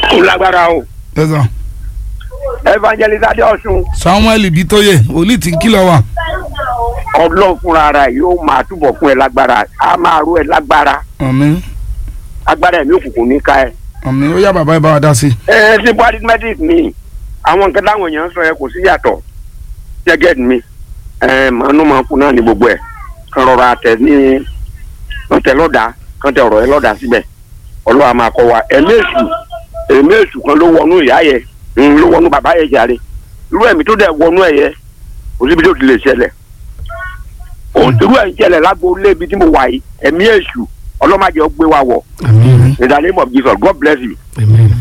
ó lágbára o tẹ̀sán evangelist adéọ̀sùn samuel bitoye wòlíì tí ń kìlọ̀ wà. ọlọ́run fúnra ara ẹ̀ yóò máa túbọ̀ fún ẹ lágbára á máa rú ẹ lágbára àmín agbára ẹ̀mí òkùnkùn ní ká ẹ. àmín ó yá bàbá ẹ bá wa dá sí. ẹ ẹ simple arithmetic ni àwọn nǹkan táwọn èèyàn ń sọ yẹn kò sí yàtọ̀ jẹ́gẹ́d mi ẹ màánú máa kú náà ní gbogbo ẹ̀ kan rọra tẹ ní kan tẹ lọ́dà kan tẹ ọ̀rọ̀ ẹ lọ́dà síbẹ̀ ọlọ́wà máa kọ wa ẹ̀mí èṣù ẹ̀mí èṣù kan ló wọnú ìyá yẹ ń ló wọnú bàbá yẹ jàre irú ẹ̀mí tó dẹ̀ wọnú ẹ̀ yẹ kò síbi tó ti lè ṣẹlẹ̀ òun irú ẹ̀ ń ṣẹlẹ̀ lágbo ilé ibi tí mo wà yìí ẹ̀mí èṣù ọlọ́màjẹ́ ó gbé wa wọ̀ àmín in the name of Jesus God bless you. àmín.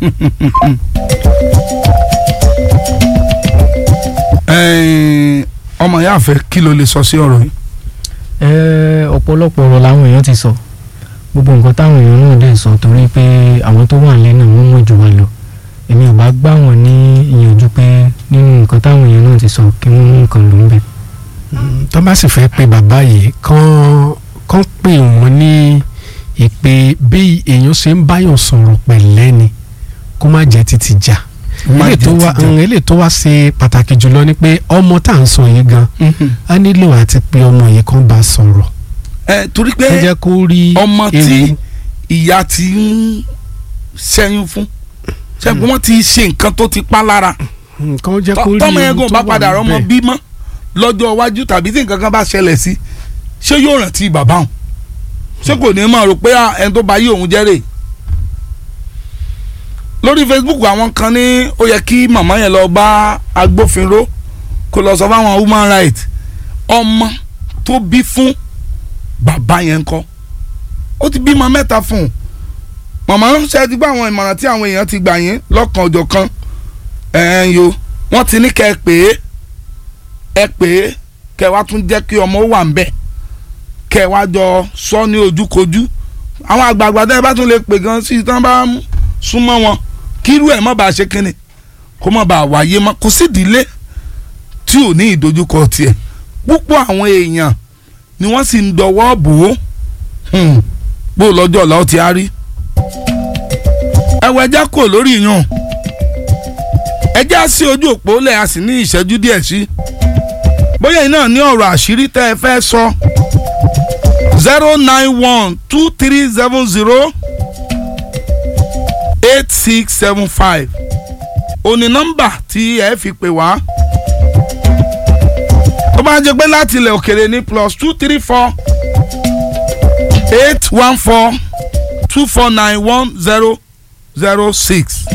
Ẹ̀ẹ́n, ọmọ ìyá àfẹ́ kí ló lè sọ sí ọ̀rọ̀ yìí. ẹ ọ̀pọ̀lọpọ̀ ọ̀rọ̀ làwọn èèyàn ti sọ gbogbo nǹkan táwọn èèyàn náà dẹ̀ sọ torí pé àwọn tó wà nílé náà wọ́n mọ̀ jù wá lọ èmi ò bá gbà wọ́n ní ìyànjú pé nínú nǹkan táwọn èèyàn náà ti sọ kí wọ́n mú nǹkan ló ń bẹ̀. tó bá sì fẹ́ pe bàbá yìí kán kán pè wọ́n ní ìpè bí èèyàn ṣe ń báyọ̀ sọ̀rọ̀ pẹ̀lẹ́ ni kó má jẹ́ títí jà Má eléyìí tó jẹ́ wá títí jà. mm, eléyìí tó wá ṣe pàtàkì jùlọ ni pé ọmọ tá à ń sọ yìí gan Mhm. á nílò àti pé ọmọ yìí kan bá sọ̀rọ̀ ẹ torí ẹ pé jẹ́ kó rí ọmọ tí ewu. ìyá ti ń ṣẹ́yún fún ṣẹ́gun wọ́n ti ṣe nǹkan tó ti pa lára nǹkan ó jẹ́ kó rí tọ́mọ ewu ẹ̀gùn tó bá wà padà rọ́mọ níbẹ̀. bímọ lọ́jọ́ iwájú tàbí tí nǹkan kan bá ṣẹlẹ̀ sí ṣé yóò rántí bàbá òun ṣé kò ní máa rò pé ah, ẹni tó bá yí òun jẹ́rè lórí Facebook àwọn kan ní ó yẹ kí màmá yẹn lọ bá agbófinró kó lọ sọ fáwọn human rights ọmọ tó bí fún bàbá yẹn kọ́ ó ti bímọ mẹ́ta fún un màmá ṣe ti gbọ́ àwọn ìmọ̀ràn tí àwọn èèyàn ti gbà yín lọ́kàn ọjọ́ kan ẹ̀ẹ́n yo wọ́n ti ní kẹ́ ẹ pè é ẹ pè é kẹ́ ẹ wá tún jẹ́ kí ọmọ wà ń bẹ̀ kẹ́ ẹ wá jọ sọ ní ojúkojú àwọn àgbààgbà tẹ́ ẹ bá tún lè pè gan sí i tán bá ń súnmọ́ wọn kírú ẹ̀ má bàa ṣe kínni kó má bàa wáyé mọ́ kò sí ìdílé tí ò ní ìdojúkọ tiẹ̀ púpọ̀ àwọn èèyàn ni wọ́n sì ń dọwọ́ bò ó Hmm. bó lọ́jọ́ ọ̀la ó ti á rí ẹwọ ẹja kò lórí yàn ẹja sí ojú òpó lẹ̀ a sì ní ìṣẹ́jú díẹ̀ sí bóyá iná ní ọ̀rọ̀ àṣírí tẹ́ ẹ fẹ́ sọ zero nine one two three seven zero eight six seven five òní nọ́mbà tí ẹ fi pè wá tó bá jẹ́ pé láti ilẹ̀ òkèrè ní plus two three four eight one four two four nine one zero zero six.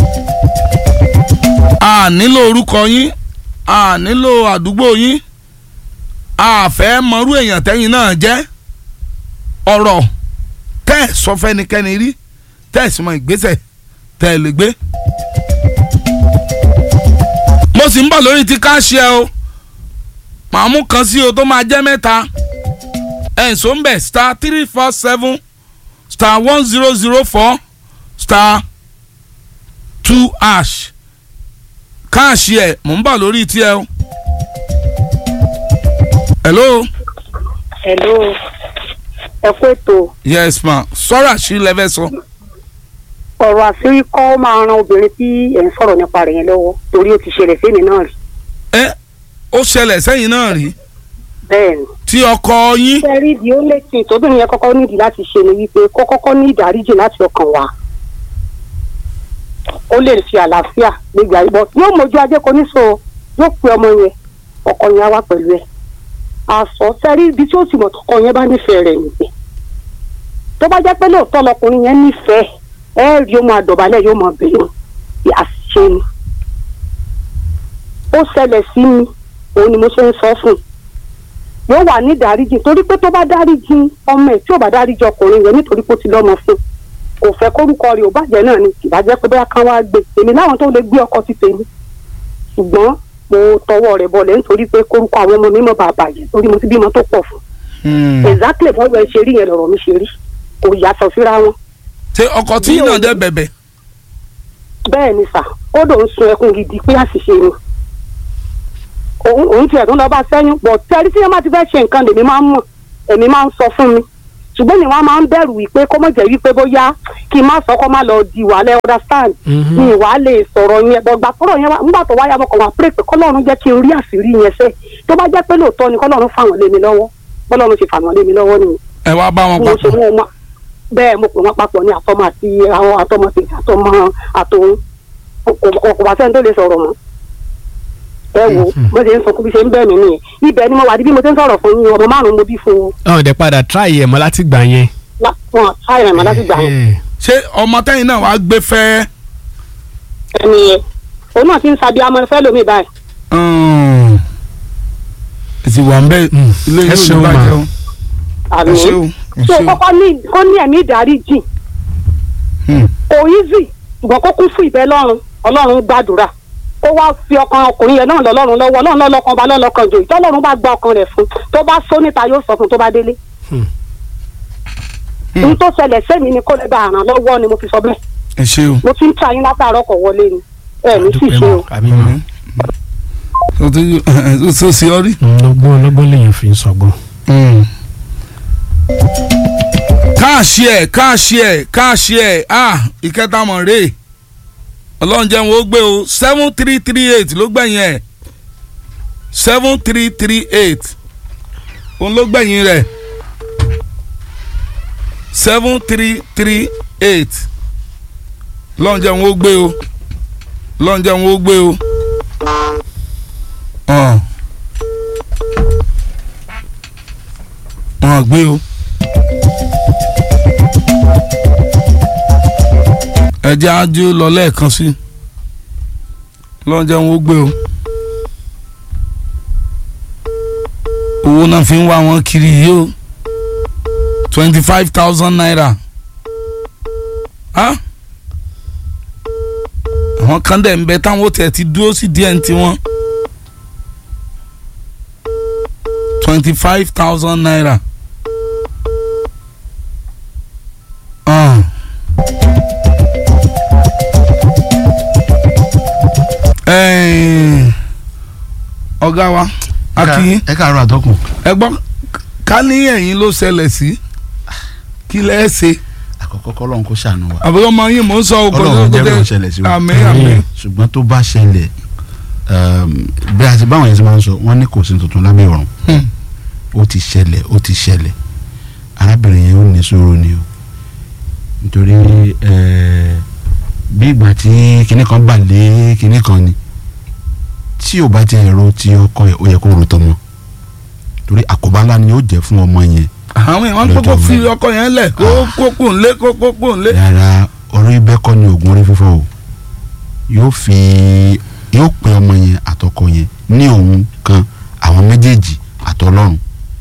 a nílò orúkọ yín a nílò àdúgbò yín a fẹ́ mọrú èèyàn tẹ́yìn náà jẹ́ ọ̀rọ̀ tẹ́ ẹ̀ sọ fẹ́nikẹ́ni rí tẹ́ ẹ̀ sì mọ ìgbésẹ̀ tẹ́ ẹ̀ lè gbé. mo sì ń bọ̀ lórí ti káṣí ẹ o màá mú kan sí o tó máa jẹ́ mẹ́ta ẹ̀ǹsó ń bẹ̀ star three four seven star one zero zero four star two ash káàṣì ẹ̀ mò ń bà lórí tiẹ̀ o. hello hello ẹ kú ètò yes ma sọ́ra sí lẹ́fẹ̀ sọ. ọ̀rọ̀ àṣírí kọ́ máa ran obìnrin tí ẹ̀ ń sọ̀rọ̀ nípa rẹ̀ yẹn lọ́wọ́ torí ó ti ṣẹlẹ̀ sẹ́mi náà rí ẹ ó ṣẹlẹ̀ sẹ́yìn náà rí bẹ́ẹ̀ ni. tí ọkọ yín sẹ́rí di ó lè tì tóbìnrin yẹn kọ́kọ́ nídìí láti ṣe ni wípé kó kọ́kọ́ ní ìdáríjì láti ọkàn wá ó lè fi àlàáfíà gbégbé ayé bọ́ yóò mójú ajé kò ní so yóò pe ọmọ yẹn ọkọ yẹn á wá pẹ̀lú ẹ̀ àsọ sẹ́rí ibi tí ó sì mọ̀ tọkọ yẹn bá nífẹ̀ẹ́ rẹ̀ nìgbẹ́ tó bá jẹ́ pé lóòótọ́ lọkùnrin yẹn nífẹ̀ẹ́ ẹ rí ó máa dọ̀bálẹ̀ yóò máa bẹ̀rẹ̀ bí àṣìṣe ni ó ṣẹlẹ̀ sí mi òun ni mo ṣe ń sọ fún un yóò wà ní ìdáríjì torí pé tó bá dáríjì ọmọ ẹ̀ tí ò bá dáríjì ọkùnrin yẹn nítorí pé ó ti lọ́mọ fún un kò fẹ́ kórúkọ rẹ̀ ò bàjẹ́ náà ni ìbàjẹ́ pé bóyá kán wá gbé èmi láwọn tó lè gbé ọkọ ti tèmi ṣùgbọ́n mo tọwọ́ rẹ̀ bọlẹ̀ nítorí pé kórúkọ àwọn ọmọ mi mọ̀ bá bàjẹ́ torí mo ti bímọ tó pọ̀ fún Hmm. exactly bọ́ọ̀lù ẹ̀ ṣe rí yẹn lọ̀rọ̀ mi ṣe rí kò yàtọ̀ síra wọn ṣé ọkọ tí yín náà dẹ́ bẹ̀bẹ̀ bẹ́ẹ̀ ni sà ó dòun sun ẹkún gidi pé àṣìṣe ni òun òun tiẹ̀ tún lọ bá sẹ́yìn bọ̀ tẹ́rí tí wọ́n bá ti fẹ́ ṣe nǹkan lèmi máa ń mọ̀ èmi máa ń sọ fún mi ṣùgbọ́n ni wọ́n máa ń bẹ̀rù wípé kó mọ̀ jẹ́ wípé bóyá kí n má sọ kó má lọ di wàhálà understand Mhm. mi ìwà lè sọ̀rọ̀ yẹn bọ̀gbà tọ̀rọ̀ yẹn wá nígbà tó wáyà mọ̀kàn wá pray pé kọ́lọ́run jẹ́ kí n rí àṣírí yẹn sẹ́ tó bá jẹ́ pé lóòótọ́ ni kọ́lọ́run fà wọ́n lé mi lọ́wọ́ bọ́lọ́run ṣe fà wọ́n lé mi lọ́wọ́ nìyẹn ẹ wá bá wọn mo ṣe papọ̀ mú wọn bẹ́ẹ̀ mo pè wọ́n papọ̀ ní àtọmọ àti àwọn àtọmọ tèmi àtọmọ àtòun kò kò bá sẹ́ni tó lè sọ̀rọ̀ mọ́ ẹ wo bó ṣe ń sọ kó bí ṣe ń bẹ̀ mí nìyẹn ibẹ̀ ni mo wà bí mo ṣe ń sọ̀rọ̀ fún yín ọmọ márùn-ún mo bí fún un ọ̀hún dẹ̀ padà try ẹ̀ mọ́ láti gbà yẹn. wọn ṣáìrìn mọ́ láti gbà yẹn Eh, ṣé ọmọ tẹ́yìn náà wàá gbé fẹ́ ẹni yẹn òun náà ti ń sabi amọ̀ fẹ́ lómi báyìí èsì wà ń bẹ Mm. ilé Ẹ yóò ní ṣeun ma. bàjẹ́ o àmì ẹ ṣé o ẹ so ṣé o kọ́kọ́ ní kó ní ẹ̀mí ìdáríjì Hmm. kò easy ṣùgbọ́n kó kún fún ìbẹ́ lọ́run ọlọ́run gbàdúrà kó wá fi ọkàn ọkùnrin yẹn náà lọ́lọ́run lọ́wọ́ ọlọ́run lọ́lọ́kan bá lọ́lọ́kan jò ìtọ́lọ́run bá gba ọkàn rẹ̀ fún tó bá sọ níta yóò sọ fún tó bá délé. Hmm. ohun tó ṣẹlẹ̀ sẹ́mi ni kó lè bá àràn lọ́wọ́ ni mo fi sọ bẹ́ẹ̀ ẹ ṣé o mo ti ń ta yín látàárọ̀ kọ̀ wọlé ni ẹ ní sì dúpẹ́ ṣe o. mọ́ àmì mọ́. o ti o ti sí ọ rí. lọ́gbọ́n lọ́gbọ́n lèèyàn fi ń sọgbọ́n. káàṣì ẹ̀ káàṣì ẹ̀ káàṣì ẹ̀ ah ìkẹta mọ̀ rè ọlọ́run jẹun ó gbé o seven three three eight ló gbẹ̀yìn ẹ̀ seven three three eight òun ló gbẹ̀yìn rẹ̀ seven three three eight ọlọ́run jẹun ó gbé o ọlọ́run jẹun ó gbé o. ọ̀n ọ̀n gbé o. ẹjẹ́ ájú lọ lẹ́ẹ̀kan sí lọ́njẹ́ wọn ó gbé o owó náà fi ń wá wọn kiri yìí o twenty five thousand naira ah àwọn kan dẹ̀ ń bẹ táwọn ó tẹ̀ ti dúró sí díẹ̀ ní tiwọn twenty five thousand naira. Uh. Ẹ̀ẹ́n, ọ̀gá wa akínyín ẹ káàárọ̀ àtọkùn. ẹ gbọ́ ká ní ẹ̀yin ló ṣẹlẹ̀ sí kí lẹ́ ṣe àkọ́kọ́ kọ́lọ́n kó ṣàánú wa. àbúrò ọmọ yín mò ń sọ ọkọ Ọlọ́run jẹ́ kó ṣẹlẹ̀ sí wa. àmín àmín ṣùgbọ́n tó bá ṣẹlẹ̀ um, bí a ti báwọn yẹn ti máa ń sọ wọ́n ní kò sí tuntun lábẹ́ ọ̀run Hmm. ó ti ṣẹlẹ̀ ó ti ṣẹlẹ̀ arábìnrin yẹn ó ní sùúrù ni o nítorí eh, bí ìgbà tí kinní kan bà lé kinní kan ni tí ò bá ti ẹ̀rọ tí ọkọ ẹ̀ ó yẹ kó ro tọmọ torí àkóbá ńlá ni yóò jẹ́ fún ọmọ yẹn àwọn èèyàn Lọ́jọ́ kókó fi mẹ́rin. ọkọ yẹn lẹ̀ kó kókó ńlé kó kókó ńlé. rárá orí bẹ́ẹ̀ kọ́ ni oògùn orí fífọ́ o yóò fi yóò pe ọmọ yẹn àtọkọ yẹn ní òun kan àwọn méjèèjì àtọlọ́run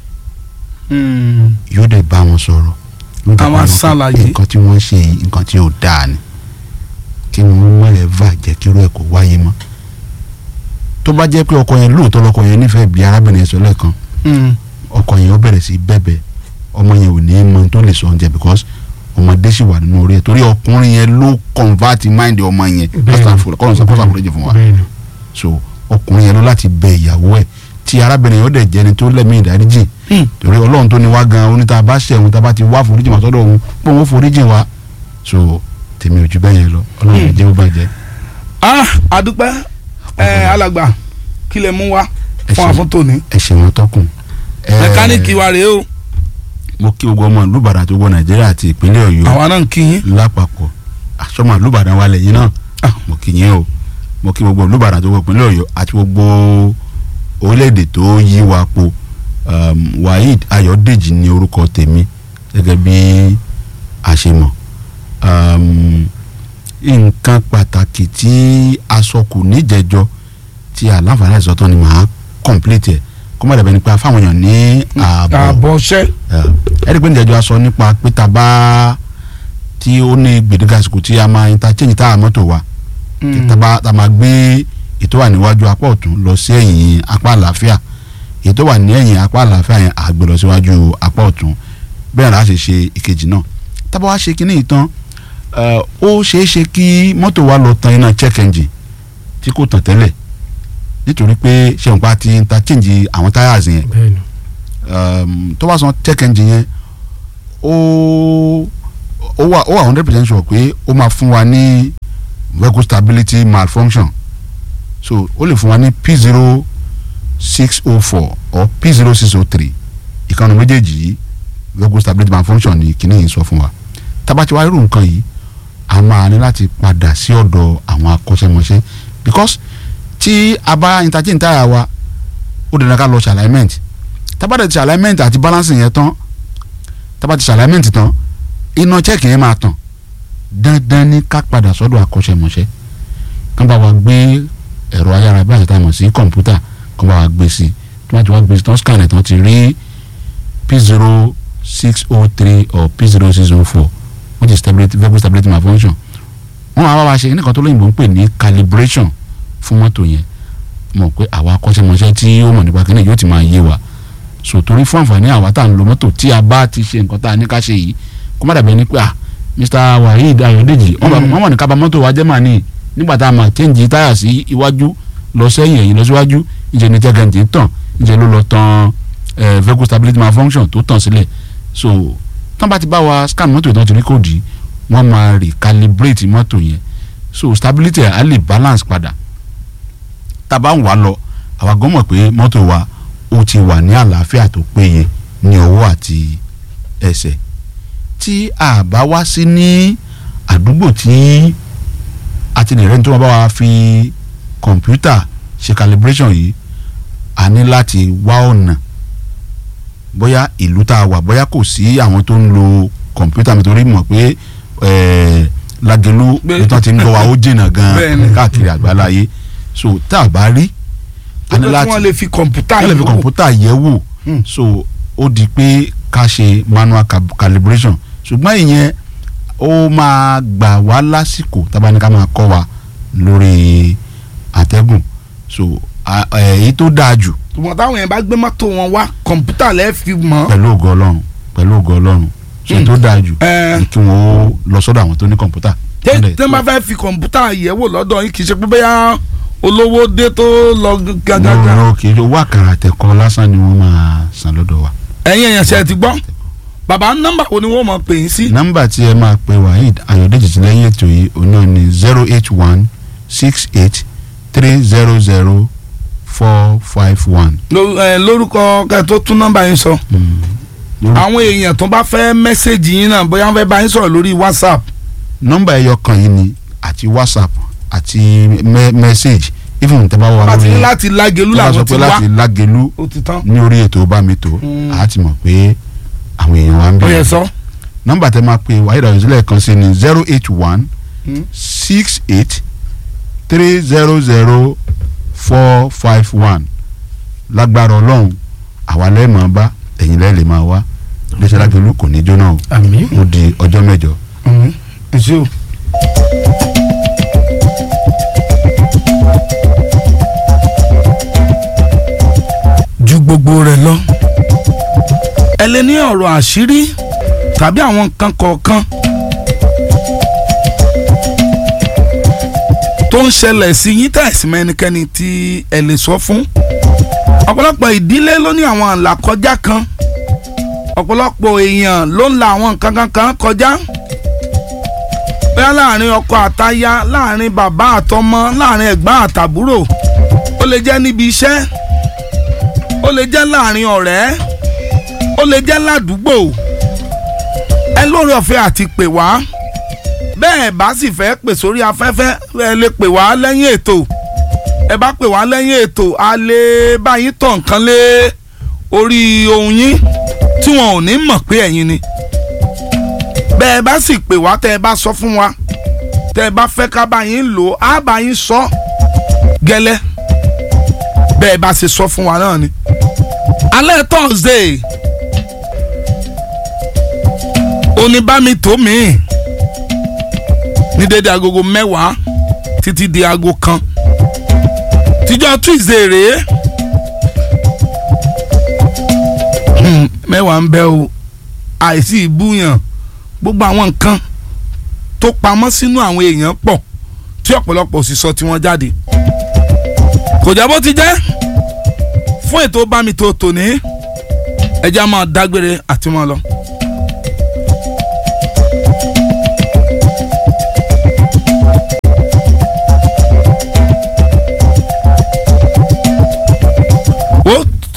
yóò dẹ̀ bá wọn sọ̀rọ̀ yóò dẹ̀ Àwọn bá wọn sọ aṣàlàyé. nǹkan tí wọ́n ṣe yìí nǹkan tí ò dáa ni kí wọ́n má ẹ̀ va jẹ́ kí irú ẹ̀ kó wáyé mọ́ tó bá jẹ́ pé ọkọ yẹn lóòótọ́ lọkọ yẹn nífẹ̀ẹ́ bí arábìnrin yẹn sọ lẹ́ẹ̀kan ọkọ yẹn ó bẹ̀rẹ̀ sí bẹ̀bẹ̀ ọmọ yẹn ò ní í mọ tó lè sọ oúnjẹ because ọmọdé sì wà nínú orí ẹ̀ torí ọkùnrin yẹn ló convert mind ọmọ yẹn Bẹ́ẹ̀ni. kọ́sà kọ́sà àforíjì fún wa bẹ́ẹ̀ni so ọkùnrin yẹn ló láti bẹ ìyàwó ẹ̀ tí arábìnrin yẹn ó dẹ̀ jẹni tó lẹ́mí ìdáríjì Hmm. torí ọlọ́run tó ní wá gan oníta bá ṣẹ̀ òun tá a bá ti wá foríjì wá sọ́dọ̀ òun pé òun ó foríjì wá so tèmi ò ju bẹ́ẹ̀ yẹn lọ ọlọ́run jẹ́ ó bàjẹ́ ah adúpẹ́ ẹ alàgbà kí lè mú wa Ẹ fún ṣeun. àfúntò ní. ẹ ṣe wọn tọkùn. Ẹ, mẹkáníìkì wa rèé o mo kí gbogbo ọmọ ìlú Ìbàdàn tó gbọ́ Nàìjíríà àti ìpínlẹ̀ Ọ̀yọ́ àwa náà ń kí yín. lápapọ̀ àsọmọ olùbàdàn wa lẹ́yìn náà Ah. mo kì í yẹn o mo kí gbogbo olùbàdàn tó wọ ìpínlẹ̀ ọ̀yọ́ àti gbogbo orílẹ̀-èdè tó yí wa po um, waheed ayọ̀dèjì ní orúkọ tèmi gẹ́gẹ́ bí a ṣe mọ̀ um, nǹkan pàtàkì tí aṣọ kù níjẹjọ tí àlàǹfààní àìsàn tán ni màá complete ẹ̀ kó má dàbẹ́ ni pé a fáwọn èèyàn ní ààbọ̀ àbọ̀ṣẹ́ ẹ̀rí pé níjẹ̀jọ́ a sọ nípa pé tá a bá tí ó ní gbèdéke àsìkò tí a máa interchange tá a mọ́tò wa tí tá a bá tá a máa gbé ètò wà níwájú apá ọ̀tún lọ sí ẹ̀yìn apá àlàáfíà ètò wà ní ẹ̀yìn apá àlàáfíà yẹn àgbè lọ síwájú apá ọ̀tún bẹ́ẹ̀ la ṣe ṣe ìkejì náà tá a bá wá ṣe kínní ìtàn ó ṣeé ṣe kí mọ́tò wa lọ tan iná check engine tí kò tàn tẹ́lẹ̀ nítorí pé ṣẹ̀wọ̀n pa ti interchange àwọn táyà yẹn bẹ́ẹ̀ni um, tó bá san check engine yẹn ó ó wà ó wà hundred percent sure pé ó máa fún wa ní vehicle stability malfunction so ó lè fún wa ní p zero six oh four or p zero six oh three ìkànnì méjèèjì yìí vehicle stability malfunction ni kìnìún yìí sọ fún wa tábàtí wàá irú nǹkan yìí a máa ní láti padà sí ọ̀dọ̀ àwọn akọ́ṣẹ́mọṣẹ́ because tí a bá interchange táyà wa ó dandan ká lọ ṣe alignment tábàtì ṣe alignment àti balancing yẹn tán tábàtì ṣe alignment tán iná check yẹn máa tàn dandan ní ká padà sọ́dọ̀ akọ́ṣẹ́mọṣẹ́ kán bá wa gbé ẹ̀rọ ayára bí àṣetá mọ̀ sí kọ̀ǹpútà kán bá wa gbé sí tí wọ́n ti wá gbé sí tán scan ẹ̀ tán ti rí p zero six oh three or p zero six oh four which is stability vehicle stability malfunction wọ́n máa bá wa ṣe nǹkan tó lóyìnbó ń pè ní calibration fún mọ́tò yẹn mọ̀ pé àwa akọ́ṣẹ́mọṣẹ́ tí ó mọ̀ nípa kíní yóò ti máa yé wa so torí fún àǹfààní àwa tá à ń lo mọ́tò tí a bá ti ṣe nǹkan tá a ní ká ṣe yìí kó má dàbí ẹni pé ah Mr Waheed Ayọ̀dèjì wọ́n mọ̀ ní ká bà mọ́tò wa jẹ́ màá ní nígbà tá a máa change táyà sí iwájú lọ sẹ́yìn ẹ̀yìn lọ síwájú ìjẹ́ ní tẹ́gẹ̀ǹtì tàn ìjẹ́ ló lọ tan vehicle stability malfunction tó tàn sílẹ̀ so tán bá ti bá wa scan mọ́tò ìtàn torí kò dì wọ́n máa recalibrate mọ́tò yẹn so stability á lè balance padà tá a bá ń wà lọ àwa gan mọ̀ pé mọ́tò wa ó ti wà ní àlàáfíà tó péye ní ọwọ́ àti ẹsẹ̀ tí a bá wá sí ní àdúgbò tí a ti lè rẹ́ni tó máa bá wa fi kọ̀ǹpútà ṣe calibration yìí a ní láti wá ọ̀nà bóyá ìlú tá a wà bóyá kò sí àwọn tó ń lo kọ̀ǹpútà mi torí mọ̀ pé Lágelú bí wọ́n ti ń gbọ́ wa ó jìnnà gan-an káàkiri àgbáláyé so tá a bá rí a ní láti wọ́n lè fi kọ̀ǹpútà yẹ̀ wò wọ́n lè fi kọ̀ǹpútà yẹ̀ wò so ó di pé ká ṣe manual calibration ṣùgbọ́n ìyẹn ó máa gbà wá lásìkò tábà ní ká máa kọ́ wa lórí àtẹ́gùn so èyí tó dáa jù. ṣùgbọ́n táwọn yẹn bá gbé mọ́tò wọn wá kọ̀ǹpútà lẹ́ẹ̀ fi mọ́. pẹ̀lú ògo ọlọ́run pẹ̀lú ògo ọlọ́run so èyí tó dáa jù ni kí wọ́n ó lọ sọ́dọ̀ àwọn tó ní kọ̀ǹpútà. tẹ́ tẹ́ bá fẹ́ fi kọ̀ǹpútà yẹ̀wò lọ́dọ̀ yín kì í ṣe pé bóyá olówó dé tó lọ gágágá. mo rò kì í ṣe owó àkàrà àtẹ̀kọ́ lásán ni wọ́n máa san lọ́dọ̀ wa. ẹ̀yin èèyàn ṣe ti gbọ́ bàbá nọ́mbà wo ni wọ́n máa pè yín sí. nọ́mbà tí ẹ máa pe Waheed Ayọ̀dèjì tí lẹ́yìn ètò yìí òun náà ni zero eight one six eight three zero zero four five one. lórúkọ kẹ́ tó tún nọ́mbà yín sọ àwọn èèyàn tó bá fẹ́ mẹ́sẹ̀gì yín náà bóyá wọ́n fẹ́ bá yín sọ̀rọ̀ lórí WhatsApp. nọ́mbà ẹyọ kan yìí ni àti WhatsApp àti mẹ́sẹ̀gì even tẹ́ bá wà lórí láti láti Lágelú làwọn ti wá láti Lágelú ní orí ètò bá mi tó a ti mọ̀ pé àwọn èèyàn wa ń ó yẹ bẹ̀rẹ̀ sọ. nọ́mbà tẹ́ máa pe Waheed Ayọ̀dèjì lẹ́ẹ̀kan sí ni zero eight one six eight three zero zero four five one lágbára ọlọ́run àwa lẹ́ẹ̀mọ́ bá ẹ̀yin lẹ́ẹ̀ lè máa wá iléeṣẹ́ Lágelú kò ní jóná o àmín ó di ọjọ́ mẹ́jọ. ẹ ṣé o. ju gbogbo rẹ̀ lọ ẹ lè ní ọ̀rọ̀ àṣírí tàbí àwọn nǹkan kọ̀ọ̀kan tó ń ṣẹlẹ̀ sí yín tẹ̀sí mẹ́nikẹ́ni tí ẹ lè sọ fún ọ̀pọ̀lọpọ̀ ìdílé ló ní àwọn àlàkọjá kan ọ̀pọ̀lọpọ̀ èèyàn ló ń la àwọn nǹkan kankan kọjá bẹ́ẹ̀ láàrin ọkọ àtaya láàrin bàbá àtọmọ láàrin ẹ̀gbọ́n àtàbúrò ó lè jẹ́ níbi iṣẹ́ ó lè jẹ́ láàrin ọ̀rẹ́ ó lè jẹ́ ládùúgbò ẹ lórí ọ̀fẹ́ àti pè wá bẹ́ẹ̀ bá sì fẹ́ pè sórí afẹ́fẹ́ ẹ lè pè wá lẹ́yìn ètò ẹ bá pè wá lẹ́yìn ètò a lè bá yín tàn nǹkan lé orí ohun yín tí wọn ò ní mọ̀ pé ẹ̀yin ni bẹ́ẹ̀ bá sì pè wá tẹ́ ẹ bá sọ fún wa tẹ́ ẹ bá fẹ́ ká bá yín lò á bá yín sọ gẹ́lẹ́ bẹ́ẹ̀ bá ṣe sọ fún wa náà ni. alẹ́ Thursday oníbàmí tó mi ní dédé agogo mẹ́wàá títí di aago kan tíjọ́ Tuesday rèé Hmm, mẹ́wàá ń bẹ o àìsí ìbúyàn gbogbo àwọn nǹkan tó pamọ́ sínú àwọn èèyàn pọ̀ tí ọ̀pọ̀lọpọ̀ sì sọ tí wọ́n jáde kò jẹ́ bó ti jẹ́ fún ètò bámi tó tòní ẹja máa dágbére àti máa lọ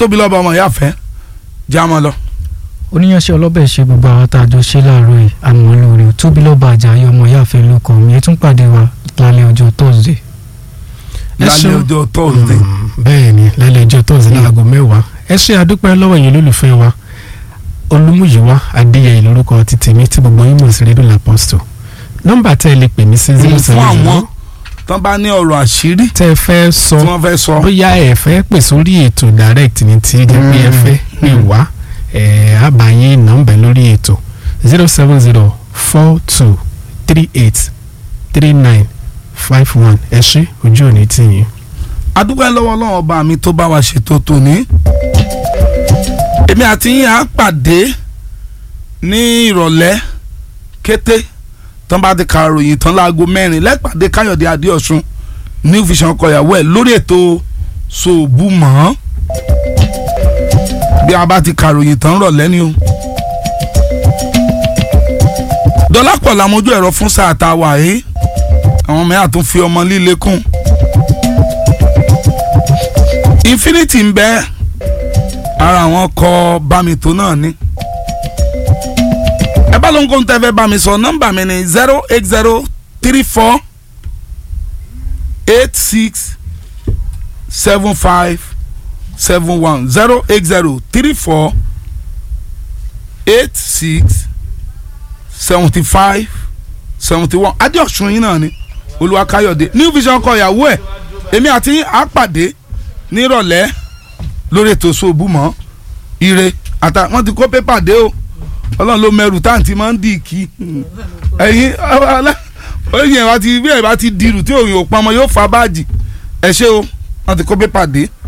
tóbi lọ́ba ọmọ ìyá fẹ́ já mọ́ lọ. oníyanṣẹ́ ọlọ́bẹ̀ ṣe gbogbo àwọn tá a jọ ṣe láàárọ̀ yìí àmọ́ lórí o tóbi lọ́ba àjàyè ọmọ ìyáàfẹ́ ló kọ́ mi ẹ tún pàdé wa lálẹ́ ọjọ́ thursday Ẹ lálẹ́ ṣeun. ọjọ́ tọ́sídẹ̀ẹ́. Mm, bẹ́ẹ̀ ni lálẹ́ ọjọ́ tọ́sí ní aago mẹ́wàá ẹ ṣe àdúpẹ́ lọ́wọ́ yín lólùfẹ́ wa olúmúyíwá adéyẹyẹ lórúkọ ti tèmi tí gbogbo yín mọ̀ sí rédíò làpọ́stò nọ́mbà tẹ́ ẹ lè pè mí sí zero fún seven àwọn zero tán bá ní ọ̀rọ̀ àṣírí tẹ́ ẹ fẹ́ sọ tí wọ́n fẹ́ sọ. bóyá ẹ fẹ́ pè sórí ètò direct ní tí jẹ́ pé ẹ fẹ́ pè wá ẹ̀ àbáyé nọ́mbà lórí ètò zero seven zero four two three eight three nine five one ẹ ṣé ojú òní tì yín. adúpẹ́ lọ́wọ́ ọlọ́run ọba mi tó bá wa ṣètò tòní. èmi àti yín á pàdé ní ìrọ̀lẹ́ kété tán bá ti ka ròyìn tán láago mẹ́rin lẹ́pàdé káyọ̀dé adéọ̀sùn new vision kọ̀yàwó ẹ̀ lórí ètò ṣòòbù mọ́ bí a bá ti ka ròyìn tán rọ̀lẹ́ ni o. dọ́lápọ̀ làmójú ẹ̀rọ fún sáà tá a wà yìí àwọn mẹ́ta tún fi ọmọ líle kún infinity ń bẹ ara àwọn kọ bámitó náà ni ẹ bá ló ń kó ń tẹ́fẹ́ bá mi sọ nọ́mbà mi ni zero eight zero three four eight six seven five seven one zero eight zero three four eight six seventy five seventy one adéọ̀sùn yín náà ni olúwakáyọ̀dé new vision kọ ìyàwó ẹ̀ èmi àti yín á pàdé nírọ̀lẹ́ lórí ètò ṣòbù mọ́ ire àtà wọ́n ti kó pépà dé o ọlọ́run ló mẹ́rù táǹtì máa ń dì kí ẹ̀yin oyin ẹ̀ bá ti bí ẹ̀ bá ti dirù tí òyìn ò pamọ́ yóò fa báàjì ẹ̀ ṣe o wọ́n ti kó pépà dé